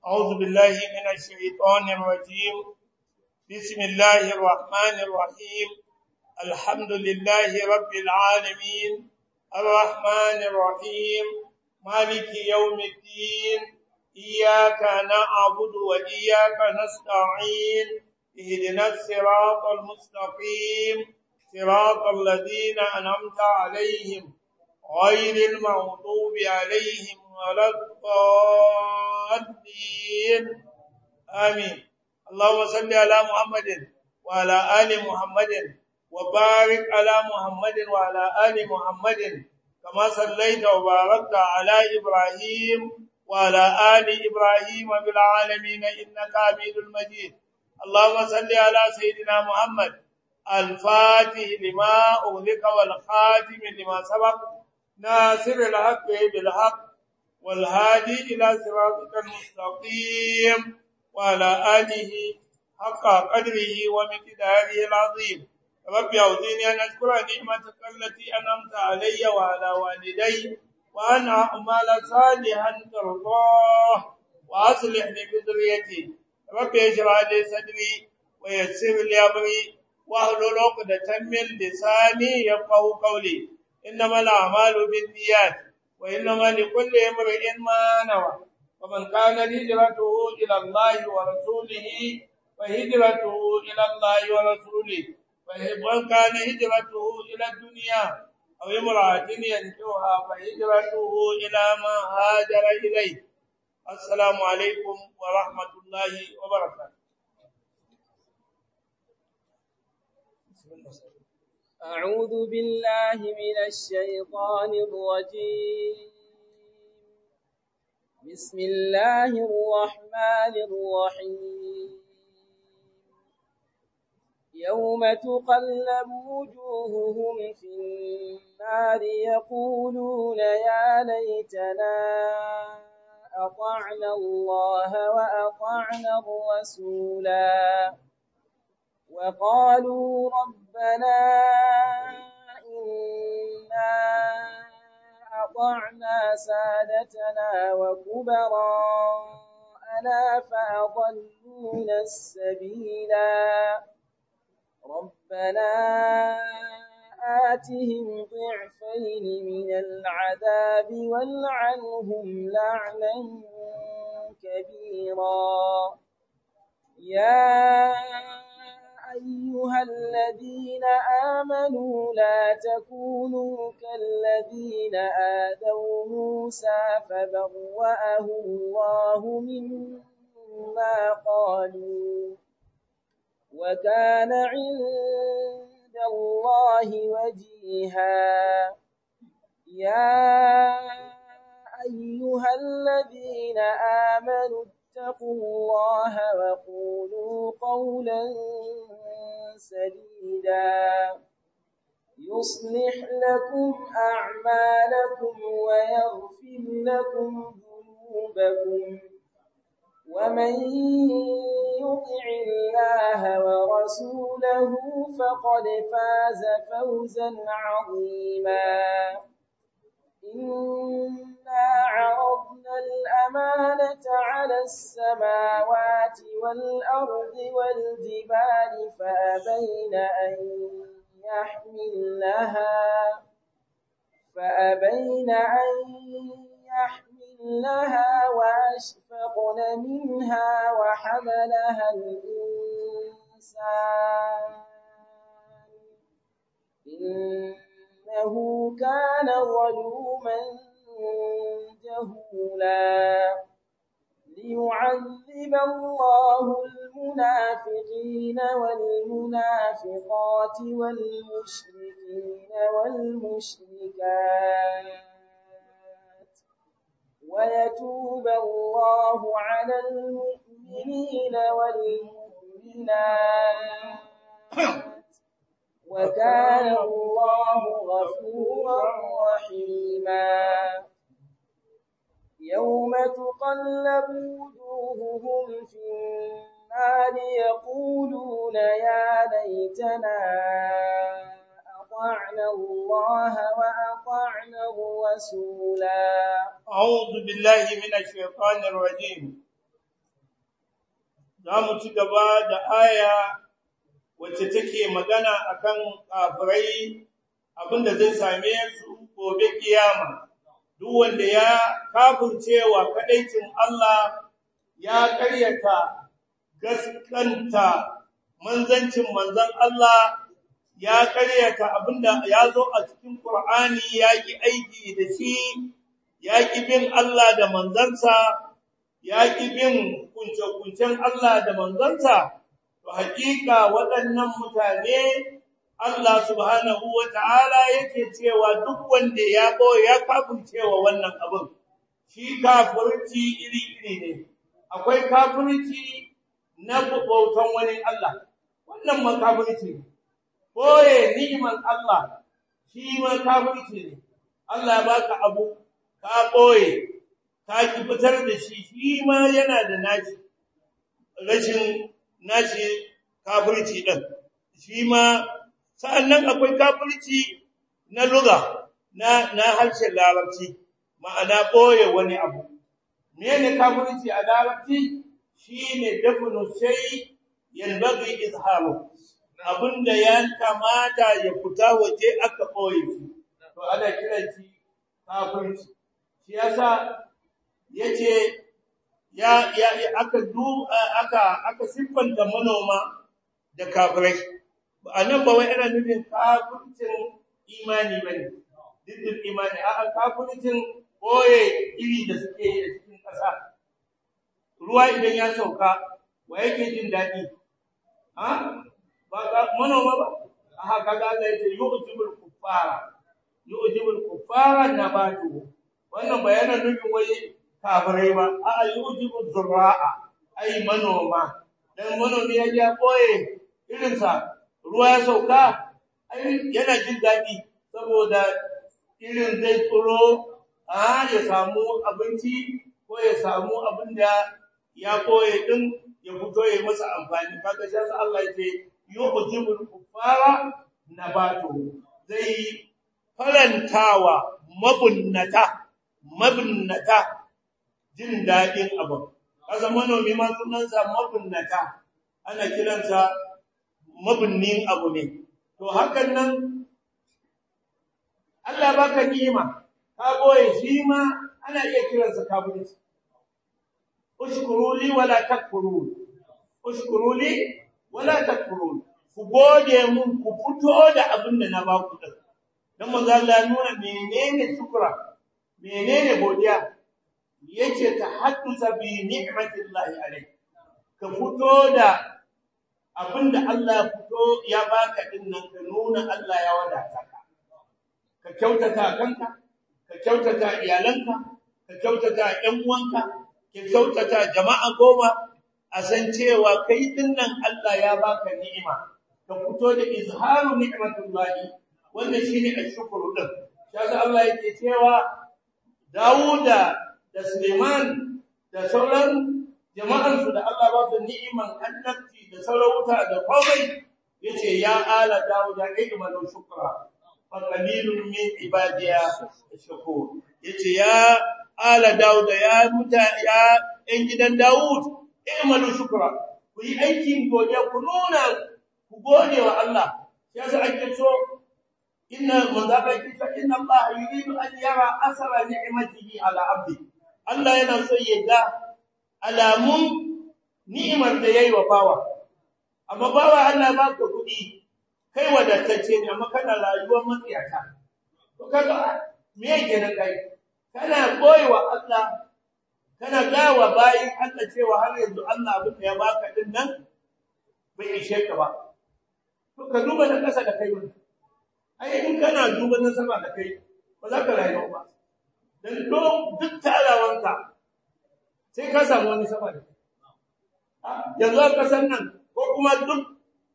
أعوذ بالله من الشيطان الرجيم بسم الله الرحمن الرحيم الحمد لله رب العالمين الرحمن الرحيم مالك يوم الدين إياك نعبد وإياك نستعين اهدنا الصراط المستقيم صراط الذين أنعمت عليهم غير المغضوب عليهم ولا الضالين آمين اللهم صل على محمد وعلى آل محمد وبارك على محمد وعلى آل محمد كما صليت وباركت على إبراهيم وعلى آل إبراهيم بالعالمين إنك حميد مجيد اللهم صل على سيدنا محمد الفاتح لما أغلق والخاتم لما سبق ناصر الحق بالحق والهادي إلى صراطك المستقيم وعلى آله حق قدره ومقداره العظيم رب أعوذني أن أشكر نعمتك التي أنعمت علي وعلى والدي وأن أعمل صالحا ترضاه وأصلح لي بذريتي رب اشرح لي صدري ويسر لي أمري واحلل عقدة من لساني يفقهوا قولي إنما الأعمال بالنيات وإنما لكل امرئ ما نوى ومن كان هجرته إلى الله ورسوله فهجرته إلى الله ورسوله ومن كان هجرته إلى الدنيا أو امرأة ينكوها فهجرته إلى ما هاجر إليه السلام عليكم ورحمة الله وبركاته أعوذ بالله من الشيطان الرجيم بسم الله الرحمن الرحيم يوم تقلب وجوههم في النار يقولون يا ليتنا أطعنا الله وأطعنا الرسولا وقالوا ربنا إنا أطعنا سادتنا وكبراءنا فأضلونا السبيلا ربنا آتهم ضعفين من العذاب والعنهم لعنا كبيرا يا أيها الذين آمنوا لا تكونوا كالذين آذوا موسى فبرأه الله مما قالوا وكان عند الله وجيها يا أيها الذين آمنوا اتقوا الله وقولوا قولا سديدا يصلح لكم أعمالكم ويغفر لكم ذنوبكم ومن يطع الله ورسوله فقد فاز فوزا عظيما إنا عرضنا الأمانة على السماوات والأرض والجبال فأبين أن يحملنها فأبين أن يحملنها وأشفقن منها وحملها الإنسان إنه كان ظلوما جهولا ليعذب الله المنافقين والمنافقات والمشركين والمشركات ويتوب الله على المؤمنين والمؤمنات وكان الله غفورا رحيما يوم تقلب وجوههم في النار يقولون يا ليتنا أطعنا الله وأطعنا الرسولا أعوذ بالله من الشيطان الرجيم za mu ci gaba da aya wacce take magana akan kafirai abinda zai same su gobe kiyama duk wanda ya kafircewa kadaicin Allah ya karyata gaskanta manzancin manzon Allah ya karyata abinda ya zo a cikin Qur'ani ya ki aiki da shi ya ki bin Allah da manzansa ya ki bin kunce-kuncen Allah da manzansa to hakika waɗannan mutane Allah subhanahu wata'ala yake cewa duk wanda ya bo ya kafircewa wannan abin shi kafirci iri-iri ne akwai kafirci na bautan wani Allah wannan makafirci ne boye ni'imar Allah shi ma kafirci ne Allah baka abu ka boye ka ki fitar da shi shi ma yana da nashi rashin nashi kafirci din shi ma sa'annan akwai kafirci na lugha na na harshen larabci ma'ana boye wani abu menene kafirci a larabci shine dafnu shay yanbaghi izharu abinda ya kamata ya fita waje aka boye shi to ana kiran shi kafirci shi yasa yace ya ya aka du aka aka siffanta manoma da kafirai anan ba wai ana nufin kafircin imani bane diddin imani a kafircin boye iri da suke yi a cikin ƙasa ruwa idan ya sauka wa yake jin daɗi ha ba ga manoma ba aha kaga Allah yace yu'jibul kuffara yu'jibul kuffara nabatu wannan bayanan nufin wai kafirai ba a yu'jibul zurra'a ai manoma dan manomi ya ja boye irin sa ruwa ya sauka ai yana jin daɗi saboda irin zai tsoro a ya samu abinci ko ya samu abin da ya koye din ya fito ya masa amfani kaga sai Allah yace yu'jibul kuffara nabatu zai farantawa mabunnata mabunnata jin dadin abu kaza manomi ma sunansa mabunnata ana kiransa mabunnin abu ne to hakan nan Allah baka ni'ima ka boye shi ma ana iya kiransa kafirci ushkuru li wala takfurun ushkuru li wala takfurun ku gode mun ku fito da abin da na ba ku din dan manzo Allah nuna menene shukra menene godiya yace tahaddusa bi ni'matillahi alayk ka fito da abin da Allah fito ya baka din nan ka nuna Allah ya wadata ka ka kyautata kanka ka kyautata iyalanka ka kyautata ƴan uwanka ka kyautata jama'a goma a san cewa kai dinnan Allah ya baka ni'ima ka fito da izharu ni'matullahi wanda shine ashkuru din kaga Allah yake cewa Dawuda da Suleiman da sauran jama'an su da Allah ba su ni'iman annabci da sarauta da komai yace ya ala Dawuda ilman shukra fa qalilun min ibadiya shakur yace ya ala Dawuda ya muta ya ɗan gidan Dawud i'malu shukra ku yi aikin godiya ku nuna ku gode wa Allah yasa ake so inna manzaba kita inna Allah yuridu an yara asara ni'matihi ala abdi Allah yana so ya ga alamun ni'imar da yayi wa bawa amma bawa Allah ba ka kudi kai wadatacce ne amma kana rayuwar matsiyata to kaga me yake nan kai kana koyewa Allah kana gawa bayin Allah cewa har yanzu Allah abin da ya baka din nan bai ishe ka ba to ka duba na kasa da kai wannan ai in kana duba na sama da kai ba za ka rayu ba dan do duk talawanka sai ka samu wani sama da yanzu a kasan nan ko kuma duk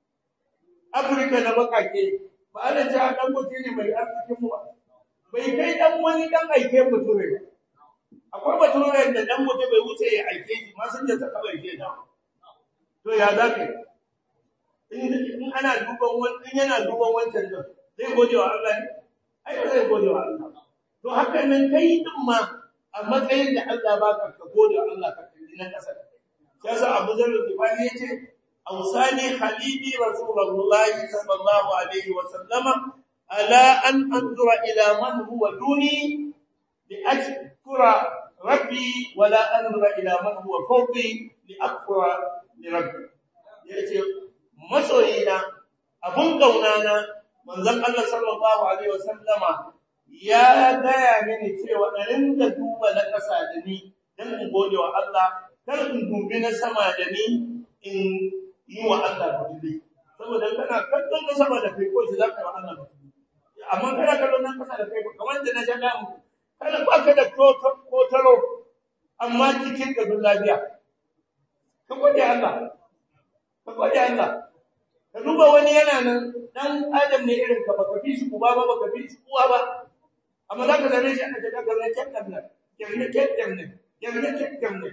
Afirka na bakake ba ana cewa dan mutum ne mai arzikin mu ba bai kai dan wani dan aike mutum ne akwai baturen da dan mutum bai wuce ya aike shi ma sun da saka bai ke da to ya zaka in in ana duban wani in yana duban wancan da zai gode wa Allah ne ai ba zai gode wa Allah to haka nan kai din ma a matsayin da Allah baka ka gode wa Allah ka kalli na kasa yasa Abu Dharr al-Ghifari yace awsani khalili rasulullahi sallallahu alaihi wa sallama ala an anzura ila man huwa duni li ashkura rabbi wa la anzura ila man huwa fawqi li akfura li rabbi yace masoyina abun kaunana manzon Allah sallallahu alaihi wa sallama ya gaya mini cewa ɗarin da duba na ƙasa da ni don in gode wa Allah kar in dubi na sama da ni in yi wa Allah butuli saboda kana kallon na sama da kai ko shi zaka wa Allah butuli amma kana kallon na ƙasa da kai kamar da na jaga mu kana ba ka da kotaro amma cikin ka dun lafiya ka gode Allah ka gode Allah ka duba wani yana nan dan adam ne irin ka baka fi shi uba ba baka fi shi uwa ba amma za ka zane shi a daga gaba kyakkyar nan kyakkyar kyakkyar nan kyakkyar kyakkyar nan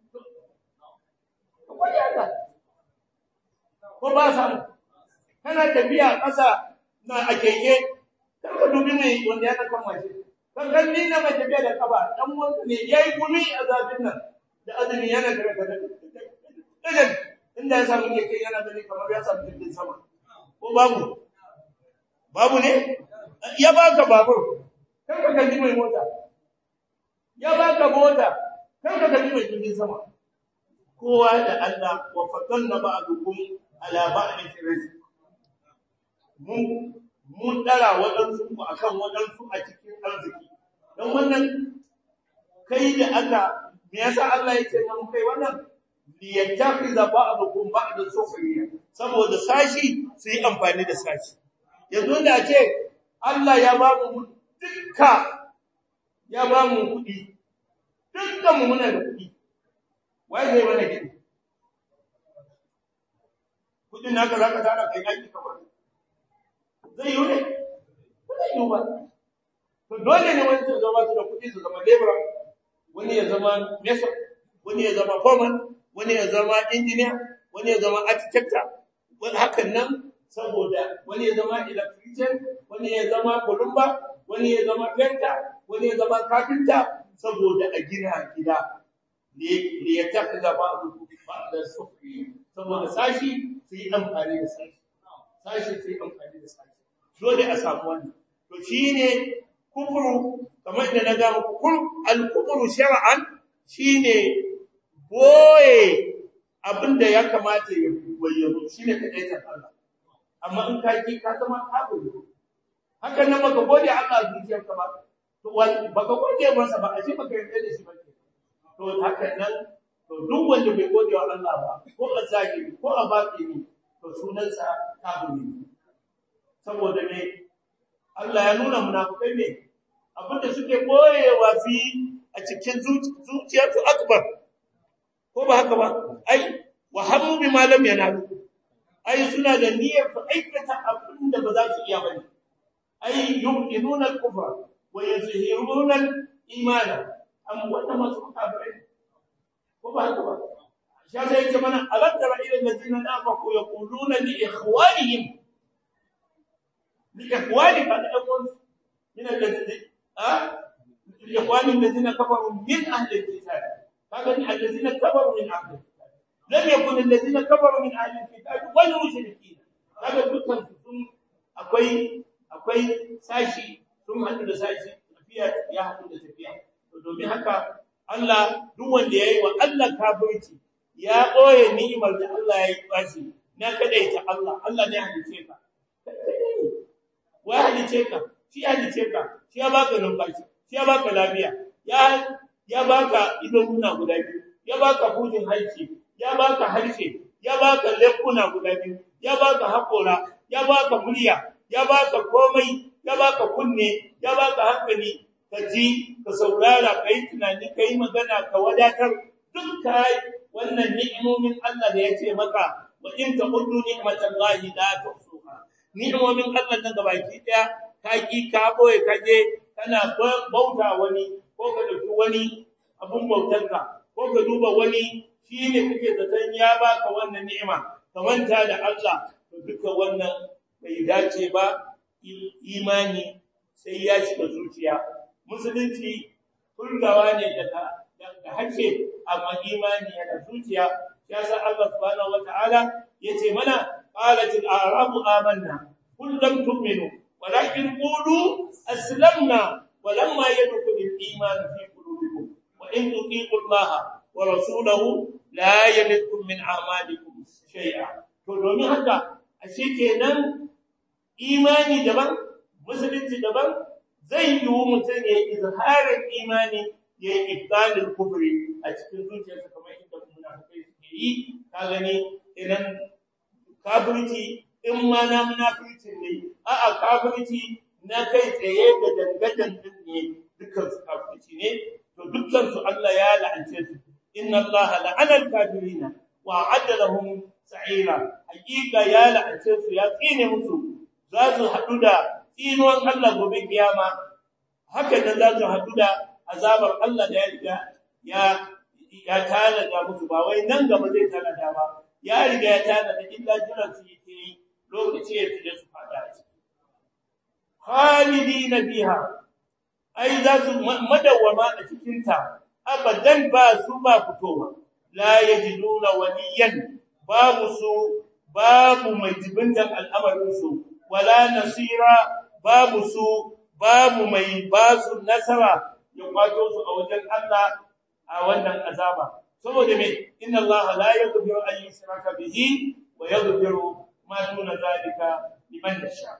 wani Allah ko ba samu kana tafiya ƙasa na a keke kar ka dubi mai wanda ya kan mace kan kan ni na mai tafiya da kaba dan wanda ne yayi gumi a zafin nan da azumi yana da daga daga inda ya samu keke yana gani kamar ya samu jirgin sama ko babu babu ne ya baka babur kar ka kalli mai mota ya baka mota kar ka kalli mai jirgin sama kowa da Allah wa fatanna ba'dukum ala ba'din rizq mun mun dara wadansu ku akan wadansu a cikin arziki dan wannan kai da aka me yasa Allah yake mun kai wannan li yattakhiza ba'dukum ba'dan sukhriya saboda sashi su yi amfani da sashi yanzu da ce Allah ya ba mu dukka ya ba mu kuɗi dukkan mu muna da kuɗi wai zai mana gidi kuɗin naka zaka tara kai aiki kamar zai yi ne zai yi ba to dole ne wani su zama su da kuɗi su zama labor wani ya zama mesa wani ya zama foreman wani ya zama engineer wani ya zama architect wani hakan nan saboda wani ya zama electrician wani ya zama kulumba wani ya zama painter wani ya zama carpenter saboda a gina gida ne ne ya tafi da ba abu ba da sufi saboda sashi su yi amfani da sashi sashi su yi amfani da sashi dole a samu wannan to shine kufuru kamar da na ga muku al-kufru shar'an shine boye abinda ya kamata ya bayyana shine kadaitar Allah amma in ka ki ka zama kafiri hakan nan baka gode Allah zuciyarka ba to baka gode masa ba ashe baka yarda da shi ba to hakan nan to duk wanda bai gode wa Allah ba ko a zahiri ko a batini to sunansa kafiri saboda ne Allah ya nuna munafikai ne abinda suke boyewa fi a cikin zuciyarsu akbar ko ba haka ba ai wa hamu bi malam yanalu ai suna da niyyar su aikata abin da ba za su iya bane ai yuqinuna al-kufra wa yazhiruna al-imana am wanda masu kafirai ko ba haka ba sha sai ce mana aladdara ila allazina nafaqu yaquluna li ikhwanihim li ikhwani fa aqul min allazina ha li ikhwani allazina kafaru min ahli al-kitab kaga ni allazina kafaru min ahli al-kitab lam yakun allazina kafaru min ahli al-kitab wal mushrikeen kaga dukkan sun akwai akwai sashi sun hadu da sashi tafiya ya hadu da tafiya to domin haka Allah duk wanda yayi wa Allah kafirci ya boye ni'imar da Allah ya yi bashi na kadaita Allah Allah ne halice ka wai halice ka shi halice ka shi ya baka numfashi shi ya baka lafiya ya ya baka idonuna guda biyu ya baka hujin halki ya baka harshe ya baka lekuna guda biyu ya baka hakora ya baka murya ya baka komai ya baka kunne ya baka hankali ka ji ka saurara ka yi tunani ka yi magana ka wadatar duk ka wannan ni'imomin Allah da ya ce maka wa in ta uddu ni'matallahi la tuhsuha ni'imomin Allah nan gabaki daya ka ki ka boye ka je kana bauta wani ko ka dauki wani abun bautarka ko ka duba wani shine kake zaton ya baka wannan ni'ima ka manta da Allah to duka wannan bai dace ba imani sai ya shiga zuciya musulunci kulgawa ne daga daga hace amma imani yana zuciya ya sa Allah subhanahu wataala yace mana qalatil a'rabu amanna qul lam tu'minu walakin qulu aslamna ولما يدخل الإيمان في قلوبكم وإن تطيعوا الله ورسوله لا يلدكم من أعمالكم شيئا to domin haka ashe kenan imani daban musulunci daban zai yi mutum ya izharin imani ya yi ibtalin kufri a cikin zuciyarsa kamar inda munafikai suke yi ka gani idan kafirci in ma na munafirci ne a'a kafirci na kai tsaye da dangadan din ne dukkan su kafirci ne to dukkan su Allah ya la'ance su inna Allah la'ana al-kafirina wa a'adda lahum sa'ira hakika ya la'ance su ya tsine musu za su hadu da tsinuwan Allah gobe kiyama haka nan za su hadu da azabar Allah da ya riga ya ya tanada musu ba wai nan gaba zai tanada ba ya riga ya tanada illa jiran su yake yi lokaci ya fi su fada a ciki khalidina fiha ai za su madawwama a cikin ta abadan ba su ba fitowa la yajiduna waliyan babu su babu mai jibintan al'amarin su wala nasira babu su babu mai basu nasara ya kwato su a wajen Allah a wannan azaba saboda me inna Allah la yaghfiru an yushraka bihi wa yaghfiru ma duna zalika liman yasha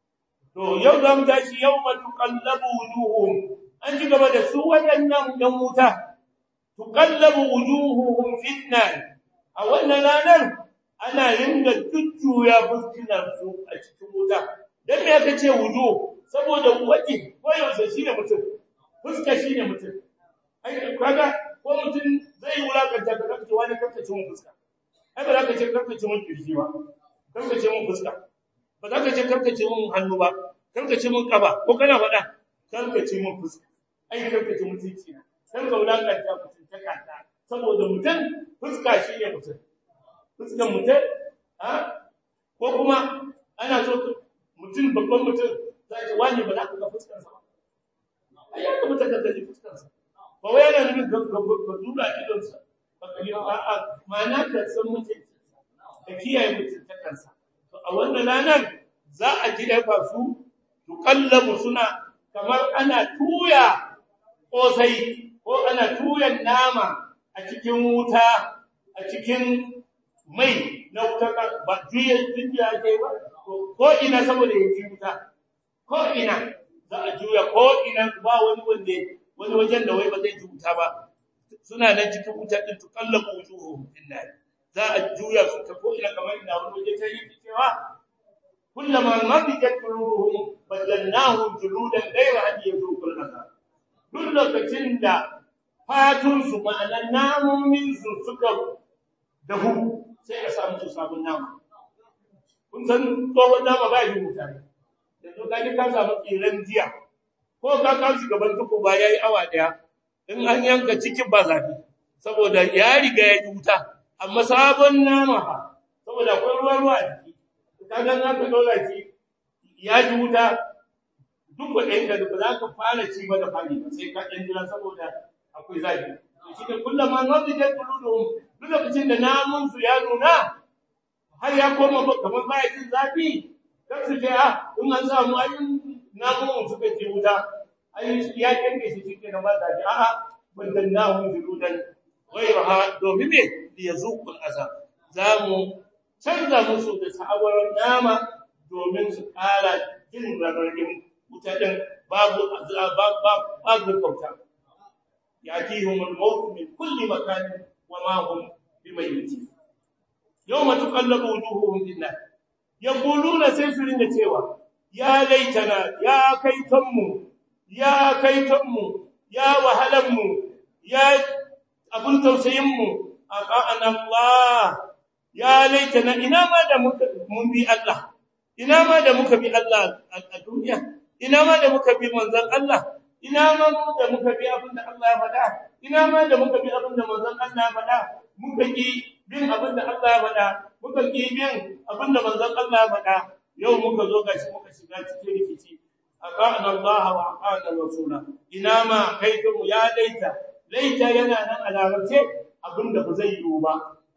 to yau da mu tashi yawma tuqallabu wujuhum an ji gaba da su wadannan dan wuta tuqallabu wujuhuhum fitnan a wannan ranar ana ringa jujjuya fuskinar su a cikin wuta dan me aka ce wujuh saboda waje ko yaushe shine mutum fuska shine mutum ai kaga ko mutum zai wulakanta ka kace wani kace mun fuska ai ba za ka ce kace mun kirji ba kace mun fuska ba za ka ce kace mun hannu ba kace mun kaba ko kana faɗa kace mun fuska ai kace mun titi na kan ka wulakanta mutum ta kanta saboda mutum fuska shine mutum fuskan mutum ha ko kuma ana so mutum babban mutum zai ce wani ba za ka ga fuskarsa ba ai ya kamata ka kalli fuskarsa ba wai yana nufin ka ka dura idonsa ba ka yi ba a ma'ana ka san mutum ka kiyaye mutum ta kansa to a wannan ranar za a ji ɗaya su tukallabu suna kamar ana tuya kosai ko ana tuyan nama a cikin wuta a cikin mai na wuta ba juya juya ke ba ko ina saboda ya ji wuta ko ina za a juya ko ina ba wani wanda wani wajen da wai ba zai ji wuta ba suna nan cikin wuta din tuqallabu wujuhuhum finnar za a juya su ta ko ina kamar ina wani waje ta yi cewa kullama mabijat qulubuhum badalnahum juludan ghayra an yazuqul azab duk lokacin da fatun su ma'anan namomin su suka dahu sai a samu su sabon nama kun san tsohon nama ba yi mutane yanzu ka ji ka samu tsiran jiya ko ka kawo shi gaban tuku ba ya yi awa ɗaya in an yanka cikin ba zafi saboda ya riga ya ji wuta amma sabon nama fa saboda akwai ruwa ruwa a jiki ka ga na ka dole shi ya ji wuta duk kuɗin ka ba za ka fara ci ba da fari ba sai ka ɗan jira saboda akwai zafi shi ne kullum ma nabi da tuluduhum duk lokacin da namun su ya nuna har ya koma kamar baya jin zafi kar su ce a in an samu ayin namun suka ce wuta ayin ya kanke shi cikin na ba zafi a'a bandan namun juludan ghayraha domin me li yazuqul azab zamu canza musu da sa'awar nama domin su kara jin rarrabin wuta din babu babu kauta يأتيهم الموت من كل مكان وما هم بميتين يوم تقلب وجوههم في النار يقولون سيسرين cewa ya laitana ya kaitanmu ya kaitanmu ya wahalanmu ya abun tausayinmu aqana Allah ya laitana ina ma da muka mun bi Allah ina ma da muka bi Allah a duniya ina ma da muka bi manzon Allah ina ma da muka bi abin da Allah ya faɗa ina ma da muka bi abin da manzon Allah ya faɗa muka ki bin abin da Allah ya faɗa muka ki bin abin da manzon Allah ya faɗa yau muka zo gashi muka shiga cikin rikici aqana Allah wa aqana rasula ina ma kaitu ya laita laita yana nan a larabce abin da ba zai yiwu ba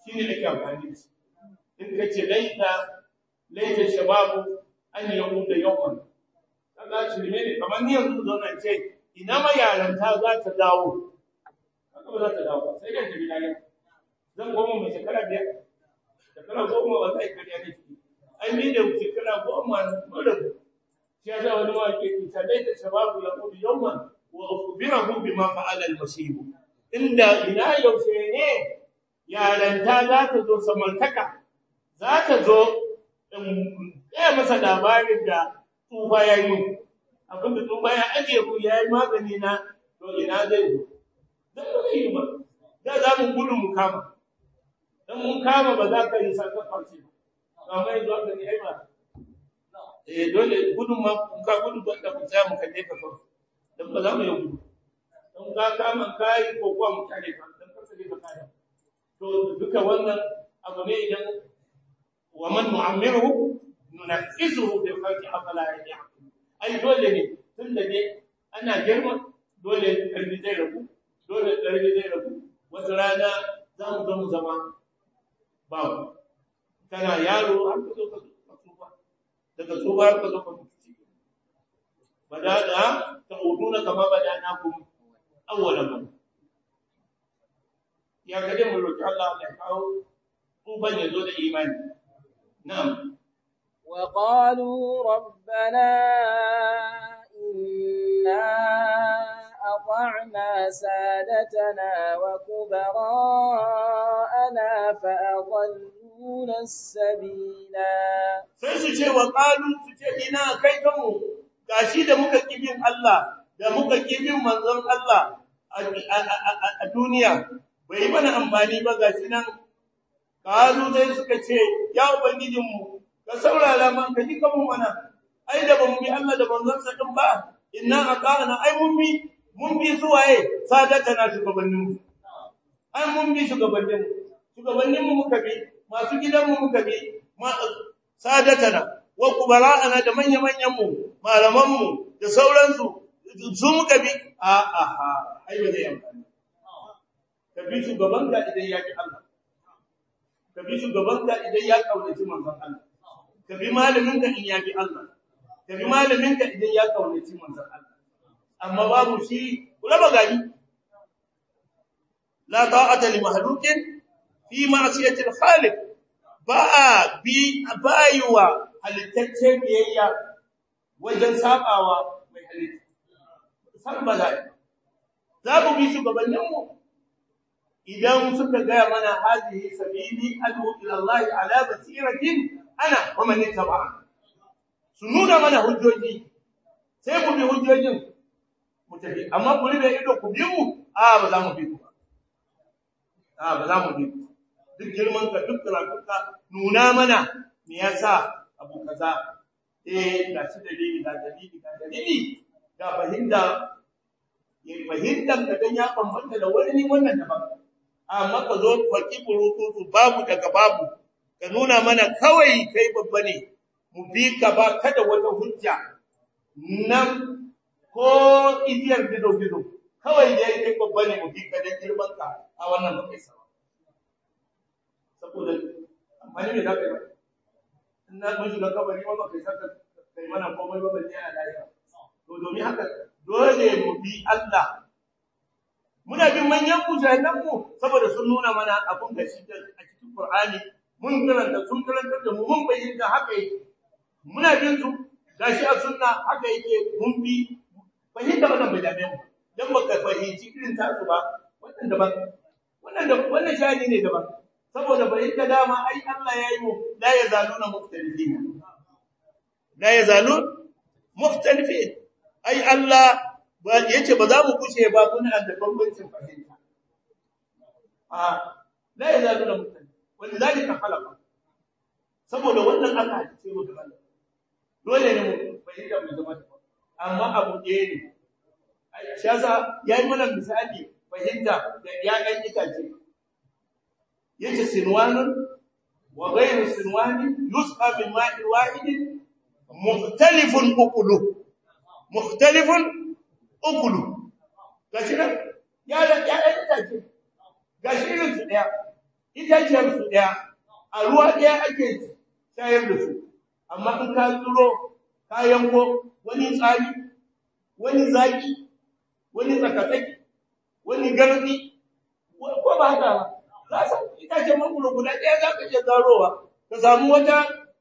shine nake amfani da shi in kace laita laita shababu an yau da yawan kaga shi ne kamar ni yanzu zo nan ce ina ma yaranta za ta dawo kaga ba za ta dawo sai dai ta bi lafiya zan goma mai shekara biyar shekara goma ba zai kariya ne ai ni da shekara goma mura shi ya sa wani ma ke ta laita shababu ya kudu yawan wa ukhbirahu bima fa'ala al-masib inda ina yaushe ne yaranta za ta zo samantaka za ta zo in gaya masa labarin da tsufa ya yi abinda tsufa ya ajiye ku ya yi magani na to ina zai zo don ba zai yi ba da za mu gudu mu kama don mun kama ba za ka yi sakafarci ba amma yanzu aka ne ai ba eh dole gudun ma kun ka gudu ba da ku tsaya mu kalle ka kawai don ba za mu yi gudu don ka kama kayi ko kuwa mu kare ka don ka sake ka kare to duka wannan abu ne idan wa man nu'ammiruhu nunafisuhu fil khalqi afala ya'qil ai dole ne tunda ne ana girma dole karfi zai rabu dole karfi zai rabu wata rana za mu zo mu zama babu kana yaro har ka zo ka tsufa daga tsufa har ka zo ka tsufa badada ta'uduna kama badanakum awwalan ya kaje mu roki Allah ya kawo tsufan ya zo da imani na'am وقالوا ربنا إنا أطعنا سادتنا وكبراءنا فأضلونا السبيلا sai su ce wa qalu su ce ina kai kanmu gashi da muka kibin Allah da muka kibin manzon Allah a duniya bai mana amfani ba gashi nan qalu sai suka ce ya ubangijinmu ka saurara man ka ji kanmu mana ai da bamu bi Allah da manzon sa din ba inna ata'ana ai mun bi mun bi su waye sadatana shugabannin mu ai mun bi shugabannin mu shugabannin mu muka bi masu gidan mu muka bi sadatana wa kubara'ana da manya manyan mu malaman mu da sauransu su muka bi a a a ai ba zai amfani ka bi shugaban ka idan ya ki Allah ka bi shugaban ka idan ya kaunaci manzon Allah ka bi malamin ka in ya bi Allah ka bi malamin ka idan ya kaunaci manzon Allah amma babu shi raba gari la ta'ata li makhluqin fi ma'siyati al-khaliq ba bi bayuwa halittacce biyayya wajen sabawa mai halitta san ba za za mu bi shugabannin mu idan suka gaya mana hazihi sabili adu ila Allah ala basiratin ana wa man ittaba su nuna mana hujjoji sai ku bi hujjojin mu tafi amma ku ribe ido ku bi mu a ba za mu bi ku a ba za mu bi ku duk girman ka duk karatunka nuna mana me yasa abu kaza eh ga shi dalili ga dalili ga dalili ga fahimta ya fahimtar ka dan ya bambanta da wani wannan daban amma ka zo faki burutu babu daga babu ka nuna mana kawai kai babba ne mu bi ka ba kada wata hujja nan ko idiyar gido gido kawai dai kai babba ne mu bi ka dan girman ka a wannan bakai sa saboda amfani ne zaka yi in na mun shiga kabari ma ba kai saka kai mana komai ba balle a lahira to domin haka dole mu bi Allah muna bin manyan mujahidan mu saboda sun nuna mana abun da shi a cikin Qur'ani mun karanta sun karanta da mu mun bayyana haka yake muna bin su gashi a sunna haka yake mun bi fahimta wannan bai dame mu dan baka fahimci irin tasu ba wannan daban wannan da wannan shani ne daban saboda fahimta dama ai Allah yayi mu la yazaluna mukhtalifin la yazalun mukhtalifin ai Allah yace ba za mu kushe ba kuna da bambancin fahimta a la yazaluna mukhtalifin walidhalika khalaqa saboda wannan aka hadice mu da Allah dole ne mu fahimta mu zama da amma abu ɗaya ne shi yasa yayi mana misali fahimta da ƴaƴan itace yace sinwanun wa ghayru sinwanin yusqa min ma'in wahidin mukhtalifun uqulu mukhtalifun uqulu gashi nan ya da ƴaƴan itace gashi irin su ɗaya itaciyar su ɗaya a ruwa ɗaya ake shayar da su amma in ka tsiro ka yanko wani tsari wani zaki wani tsakatsaki wani gardi ko ba haka ba za su itacen mangoro guda ɗaya za ka iya zarowa ka samu wata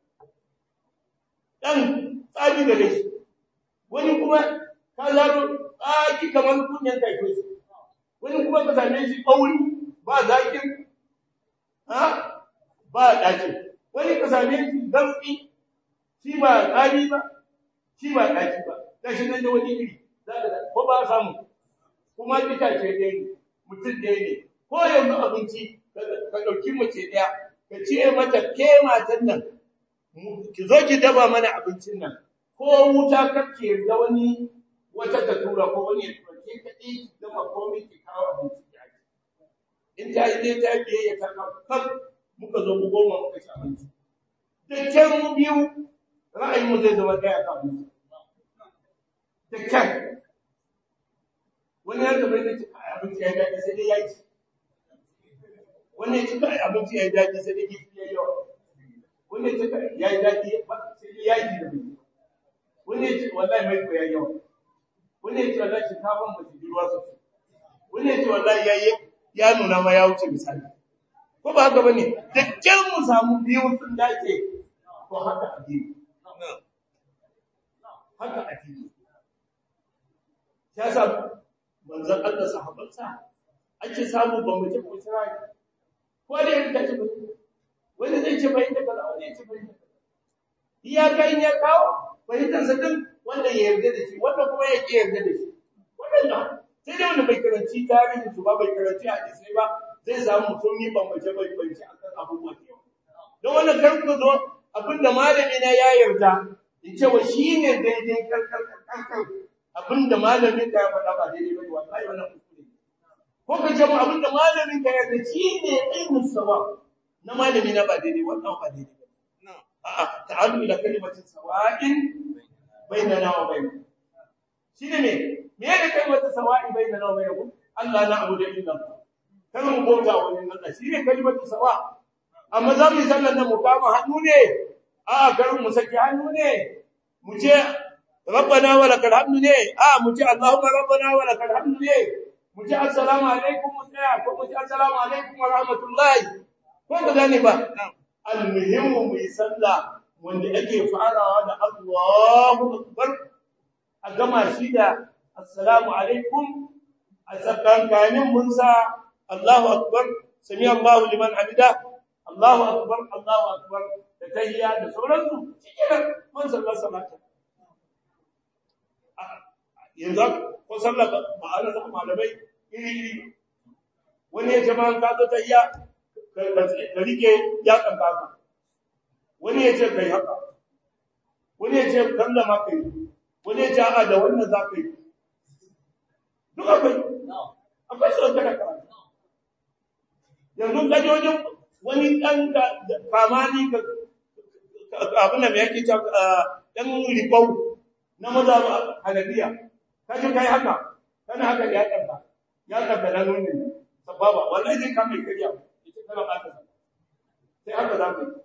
ɗan tsari da shi wani kuma ka zaro tsaki kamar kunyan kai wani kuma ka same shi ɓauri ba zakin ha ba ɗaci wani ka same shi zarfi shi ba tsari ba shi ba ɗaci ba gashi nan da wani iri ko ba samu kuma itace ɗaya ne mutum ɗaya ne ko yanzu abinci ka ɗauki mace ɗaya ka ce mata ke matan nan ki zo ki daba mana abincin nan ko wuta kake da wani wata ta tura ko wani ya tura ke kaɗai ki gama komai ki kawo abinci ki aji in ta yi dai ta yi biyayya ta kan muka zo mu goma muka ci abinci da kyan mu biyu ra'ayin mu zai zama ɗaya kan abinci da kyan wani ya zama da ci abinci ya daɗi sai dai ya ci wani ya ci kai abinci ya daɗi sai dai gifi ya yawa wani ya ci kai ya yi daɗi sai dai ya yi da bai wani ya ci wallahi mai ko ya yawa wani ya ce wallahi shinkafan ba su ruwa sosai wani ya ce wallahi ya yi ya nuna ma ya wuce misali ko ba haka bane da kyar mu samu biyu sun dace ko haka addini haka addini ya sa manzon Allah sahabbansa ake samu ba mu ji ko tsara ko da yake ta ce wani zai ce bai da kaza wani ya ce bai da kaza iya kai ya kawo fahimtar sa din wanda ya yarda da shi wanda kuma ya ke yarda da shi wannan sai dai wanda bai karanci tarihin su ba bai karanci hadisi ba zai samu mutum yi bambance bambance akan abubuwa da yawa don wannan kar ku zo abinda malami na ya yarda in ce wa shi ne daidai karkar karkar abinda malamin ka ya faɗa ba daidai ba wallahi wannan kuskure ko ka ce mu abinda malamin ka ya yarda shi ne ilmin sawa na malami na ba daidai wannan ba daidai ba a'a ta'allu ila kalimatin sawa'in bainana wa bainakum shine me me ne kalimatu sawa'i bainana wa bainakum Allah na abu da illa Allah kar mu bauta wa Allah shine kalimatu sawa amma za mu yi sallar nan mu kama hannu ne a kar mu saki hannu ne mu ce rabbana wa lakal hamdu ne a mu ce allahumma rabbana wa lakal hamdu ne mu ce assalamu alaikum mu tsaya ko mu ce assalamu alaikum wa rahmatullahi ko ka gane ba almuhimmu mu yi sallah wanda ake farawa da Allahu akbar a gama shi da assalamu alaikum a tsakankanin mun sa Allahu akbar sami Allahu liman hamida Allahu akbar Allahu akbar da tahiyya da sauransu cikin mun sallar salata yanzu ko sallar ba ana da malamai iri iri wani ya jama'a ka zo tahiyya ka rike ya kanka wani ya ce kai haka wani ya ce kallama kai wani ya ce a da wannan za ka yi duk akwai akwai su da karatu yanzu gajojin wani ɗan kamani ka abin da mai yake ce ɗan ribau na maza hanabiya ka ji kai haka kana haka ya kanka ya kanka na nuni sababa wallahi zai kame kariya ita kana ba ta sai haka za ka yi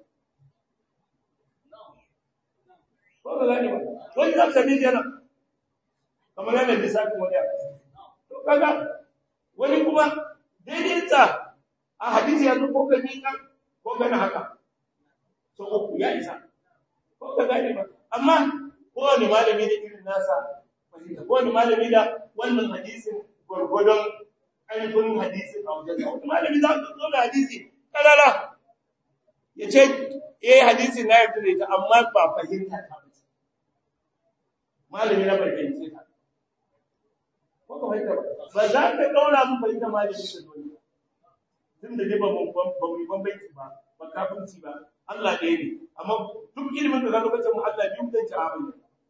ko ba gane ba wani za ka bi yana kamar yana lissafin wani abu to kaga wani kuma daidai ta a hadisi yanzu ko ka miƙa ko ka na haka so uku ya isa ko ka gane ba amma kowane malami da irin nasa fahimta kowane malami da wannan hadisin gwargwadon ainihin hadisin a wajen sa wani malami za su zo da hadisi kalala ya ce eh hadisi na yarda da ita amma ba fahimta ta ba malami na bai fahimce ta ko ka fahimta ba ba za ka daura mun fahimta malami da dole tun da dai ba mu ba mu bambanci ba ba kafinci ba Allah ɗaya ne amma duk ilimin da zaka bace mu Allah biyu dan abin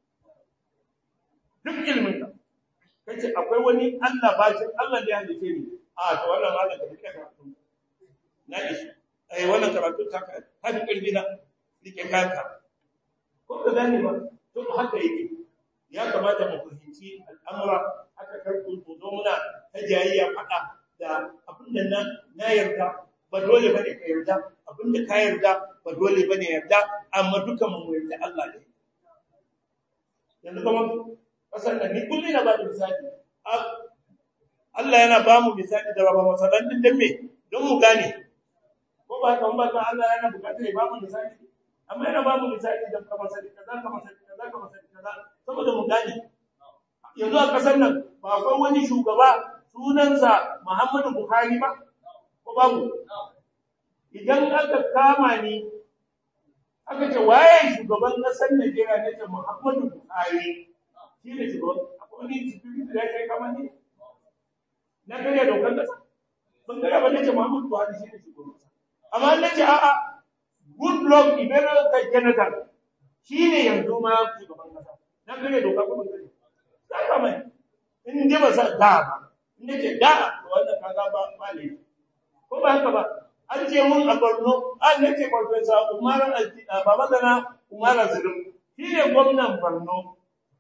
duk ilimin ka kace akwai wani Allah ba shi Allah da ya halice ni a to wannan malam ka rike karatu na ishi ai wannan karatu ta ka hadi karbi na rike kanka ko ka gane ba to haka yake ya kamata mu fahimci al'amura haka karku ku zo muna ta jayayya faɗa da abin da na na yarda ba dole bane ka yarda abinda ka yarda ba dole bane yarda amma dukan mu yarda Allah ne yanzu kuma kasar nan ni kullum na ba da misali Allah yana ba mu misali da baba masalan din dan me don mu gane ko ba ka ba ka Allah yana bukatar ya ba mu misali amma yana ba mu misali da kamar sani kaza kamar sani kaza kamar sani kaza saboda mu gane yanzu a kasar nan ba akwai wani shugaba sunansa Muhammadu Buhari ba ko babu idan aka kama ni aka ce waye shugaban kasar Najeriya ne ce Muhammadu Buhari shi ne shugaban akwai wani security da ya kama ni na kare dokar kasa ban kare ba nace Muhammadu Buhari shi ne shugaban kasa amma nace a'a good luck ibero ka Jonathan shi ne yanzu ma shugaban kasa na kare dokar ko ban kare za ka mai in dai ba sa da ba in nace da wannan kaga ba ba ne ko ba haka ba an ce mun a Borno an nace Professor Umar Babagana Umar Zulum shi ne gwamnan Borno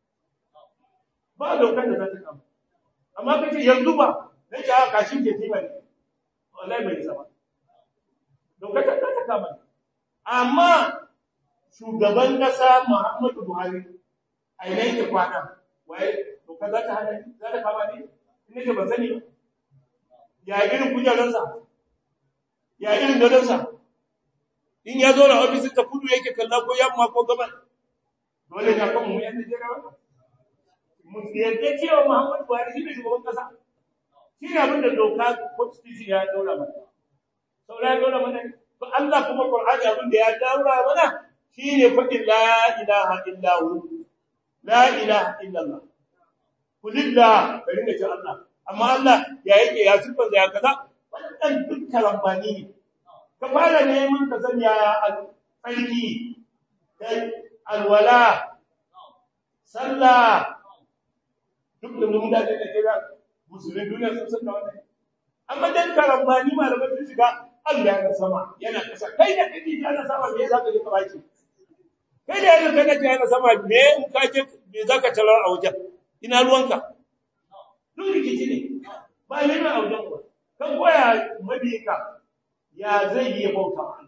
ba dokar da za ta kama amma kace yanzu ba na ce aka kashin ke tima ne wallahi bai zama dokar ta ta kama amma shugaban kasa Muhammadu Buhari a ina yake kwana waye dokar za ta hana za ta kama ne in ne ban sani ba ya irin kujeransa ya irin gadonsa in ya zo na ofisin ta kudu yake kalla ko yamma ko gaban dole na kan mu yan Najeriya ba mu yadda cewa Muhammadu Buhari shi ne shugaban kasa shi ne abin da doka constitution ya daura mana saura ya daura mana to Allah kuma Qur'ani abin da ya daura mana shi ne faɗin la ilaha illa hu la ilaha illa Allah kulillah bari da ce Allah amma Allah ya yake ya sifar ya kaza wannan duk karambani ne ka fara neman ka san yaya alfarki kai alwala sallah duk da mun da da kira musulmi duniya sun san da wannan amma dan karambani malamai sun shiga Allah yana sama yana kasa kai da kake yana sama me zaka ji kabaki kai da yanzu kana yana sama me in ka je me zaka tarar a wajen ina ruwanka duk rikici ne ba ne a wajen ba kan koya mabiyinka ya zai yi bauta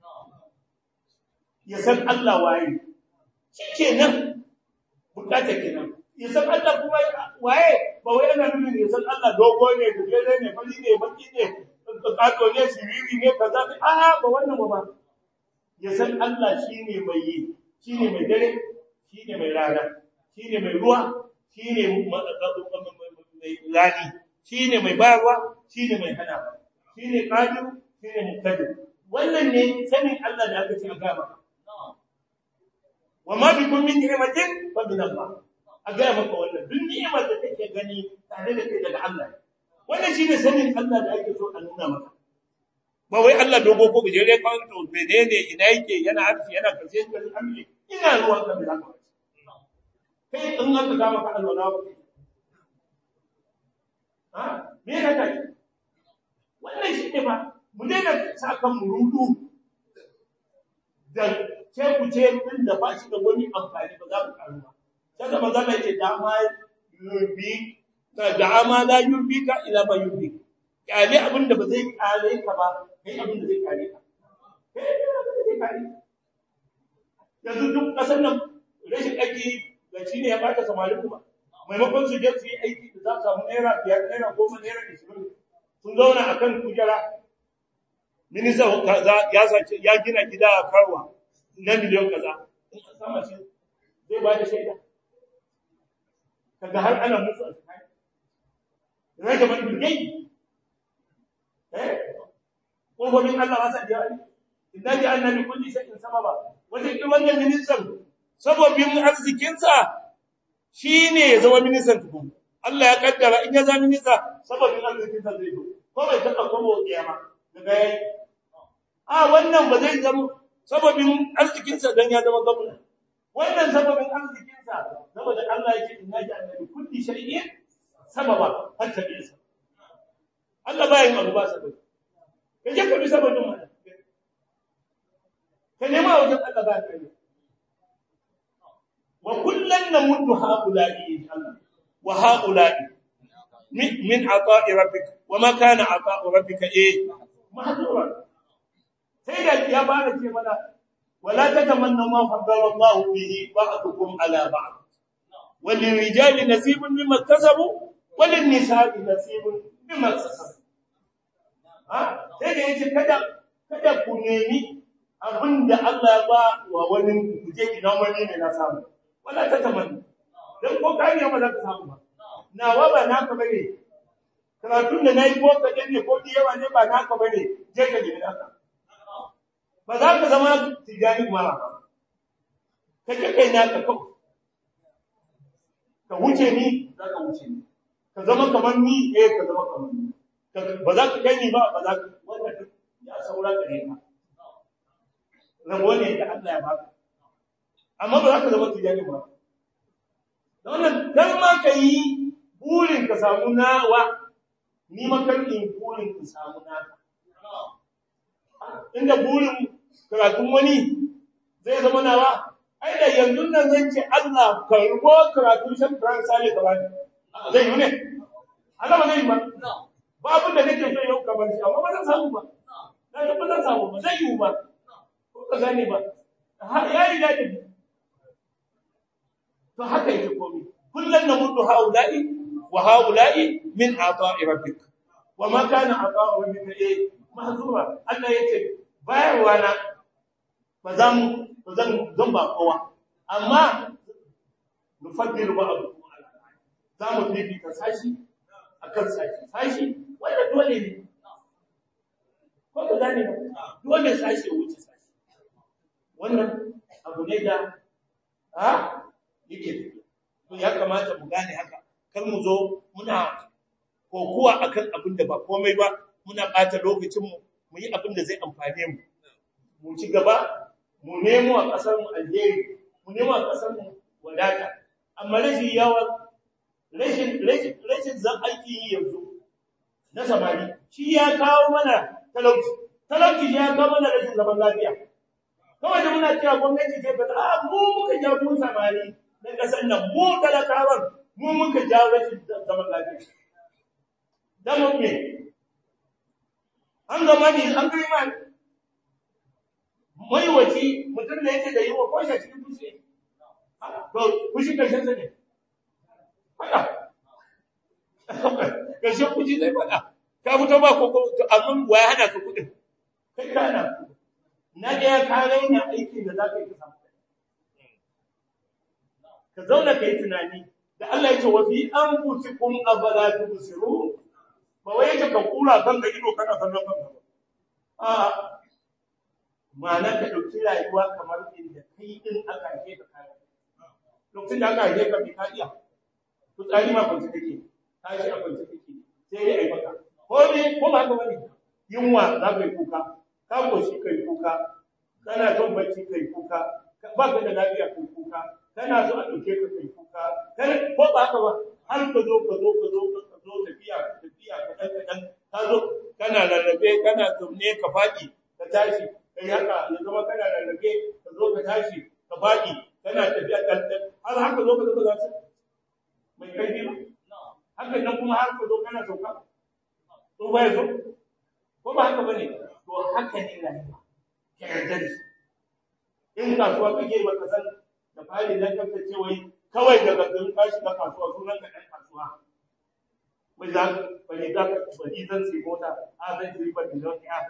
ya san Allah waye shikenan bukata kenan ya san Allah kuma waye ba wai ana nufin ya san Allah dogo ne gajere ne fari ne baki ne kato ne siriri ne kaza ne a ba wannan ba ya san Allah shine mai yi shine mai dare shine mai rana shine mai ruwa shine mai rani shine mai bayarwa shine mai hana shine qadir shine muqtadir wannan ne sanin Allah da aka ce a ga maka wa ma bikum min ni'matin fa min Allah a ga maka wannan duk ni'imar da kake gani tare da kai daga Allah wannan shine sanin Allah da ake so a nuna maka ba wai Allah dogo ko gajere ka to menene ina yake yana arfi yana karshe ka amri ina ruwan ka bila ka kai in aka ga maka Allah na ba ha me ka kai wannan shi ne ba mu daina sa kan mu rudu da ce ku ce din da ba shi da wani amfani ba za mu karu ba sai da manzo Allah yake dama yurbi da dama la yurbi ka ila ba yurbi kyale abin da ba zai kare ka ba kai abin da zai kare ka kai abin da zai kare yanzu duk kasar nan rashin aiki ga shi ne ya bata samari kuma maimakon su je su yi aiki da za su samu naira biyar naira goma naira ishirin sun zauna a kan kujera minista kaza ya sace ya gina gida a karwa na miliyon kaza in an sama shi zai ba da shaida kaga har ana musu a cikin rage man bilgai eh kofofin Allah wasa da yawa inna ja'alna li kulli shay'in sababa wanda ke wannan ministan sababin arzikinsa shine ya zama ministan tukun Allah ya kaddara in ya zama minista sababin arzikinsa zai zo ko bai taba komo kiyama daga yayi a wannan ba zai zama sababin arzikinsa dan ya zama gwamna wannan sababin arzikinsa saboda Allah yake inna ja'alna li kulli shay'in sababa hatta bisa Allah bayin abu ba sababi kaje ka bi sababin mana ka nema wajen Allah ba ka yi wa kullan namuddu haula'i Allah wa haula'i min ata'i rabbika wa ma kana ata'u rabbika eh mahzura sai da ya fara ce mana wala tatamanna ma faddala Allah bihi ba'dukum ala ba'd وللرجال نصيب مما اكتسبوا وللنساء نصيب مما اكتسبوا ha sai da yace kada kada ku nemi abinda Allah ya ba wa wani ku je ina wani ne na samu wala ta tamanna dan ko kai ne ba za ka samu ba nawa ba naka bane karatun da nayi ko ka ne ko di yawa ne ba naka bane je ka nemi naka ba za ka zama tijani mara ba kake kai naka kawai ka wuce ni za ka wuce ni ka zama kamar ni eh ka zama kamar ni ba za ka kai ni ba ba za ka wanda ya saura gare ka rabo ne da Allah ya baka amma ba za ka zama tijani ba da wannan dan ma ka yi burin ka samu nawa ni ma kan in burin ka samu naka inda burin karatun wani zai zama nawa ai da yanzu nan zan ce Allah karbo karatun shan Faransa ne gaba zai yi ne Allah ba zai yi ba ba abin da nake so yau kamar shi amma ba zan samu ba na ga ba zan samu ba zai yi ba ko ka gane ba ya yi da to haka yake komai kullun namuddu haula'i wa haula'i min ata'i rabbik wa ma kana ata'u rabbika eh mahzura Allah yace bayarwa na ba zan ba zan zan ba kowa amma nufaddilu ba'dukum ala ba'd za mu fifita sashi akan sashi sashi wanda dole ne ko ka gane ba dole sashi wuce sashi wannan abu ne da ha yake to ya kamata mu gane haka kar mu zo muna kokuwa akan abin da ba komai ba muna ɓata lokacin mu mu yi abin da zai amfane mu mu ci gaba mu nemo a ƙasar mu alheri mu nemo a ƙasar mu wadata amma rashin yawa rashin rashin rashin zan aiki yi yanzu na samari shi ya kawo mana talauci talauci ya kawo mana rashin zaman lafiya kawai da muna cewa gwamnati ce ba a mu muka ja mu samari na ƙasar nan mu talakawan mu muka ja rashin zaman lafiya dan mu ne an gama ne an kai ma mai wace mutum da yake da yi wa kwashe cikin fushi to fushi karshen sa ne fada karshen fushi zai fada ka fito ba ko amma wa ya hana ka kudin kai ka hana na ɗaya ka raina aikin da za ka yi ka samu ka zauna ka yi tunani da Allah ya ce wa fi anfusikum afala tubsirun ba wai yake ka kura kan ga ido kana kallon kanka ba a ma'ana ka dauki rayuwa kamar inda kai din aka haife ka kai lokacin da aka haife ka bi ka iya ku tsari ma kwanci take tashi a kwanci take sai dai ai maka ko ne ko ba ka bane yunwa za ka yi kuka ka koshi kai kuka kana son bacci kai kuka ba ka da lafiya kai kuka kana so a dauke ka kai kuka ko ba haka ba har ka zo ka zo ka zo ka zo tafiya tafiya kadan kadan ka zo kana rarrabe kana zaune ka faɗi ka tashi kai haka ya zama kana rarrabe ka zo ka tashi ka faɗi kana tafiya dan har haka zo ka zo ka zasu mai kai ba haka nan kuma har ka zo kana sauka to ba ya zo ko ba haka bane to haka ne rayuwa ka yarda da in kasuwa kake ba ka san da fari dan kanka ce wai kawai daga garin ka shiga kasuwa sunan ka dan kasuwa wai za ba ne za ka ba ni zan sai mota a zan sai ba ni zan ya